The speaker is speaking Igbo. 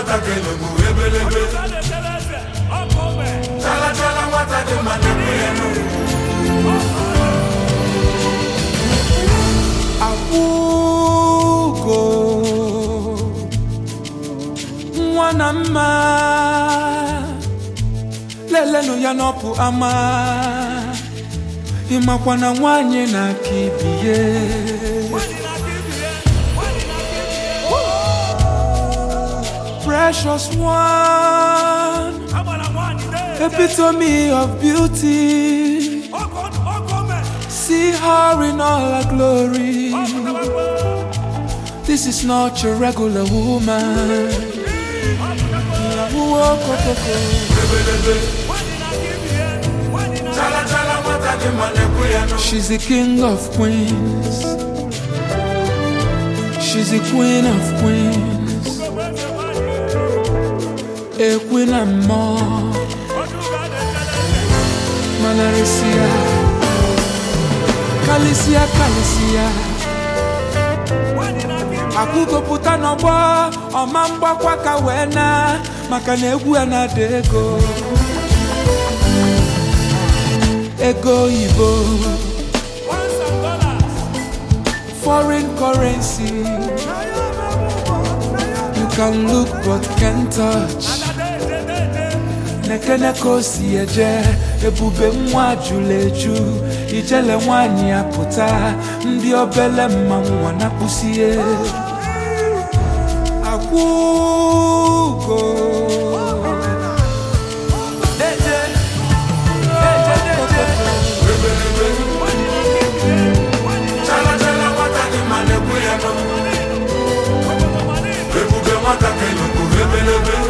nwata kelugbu ebelebe chala chala nwata dị mma na-ekwu ya n'ugwu akwụgo nwa na mma lelenụ ya n'ọpụ ama ịmakwa na nwanyị na-aka ibie precious one epitome of beauty see her in all her glory This is not your regular woman. ebelebe chala chala nwata dị mma na-ekwu ya n'ugwu She's the king of queens. She's the queen of queens. A queen and more. Manarisia. Kalisia, Kalisia. akwụgopụta n'ọgbọ ọma mgbakwa ka wee na maka na egwu ya na-ada ego ego oyibo foreign currency you can look but can't touch nekene ka o si eje ebube nwa jụrụ eju ijele nwanyị ya pụta ndị obele mmanwụ nwa na-akpụsie akwụgo Deje, deje, deje. chala chala nwata dị mma na-ekwu ya n'ugwu ebube nwata kelugbu ebelebe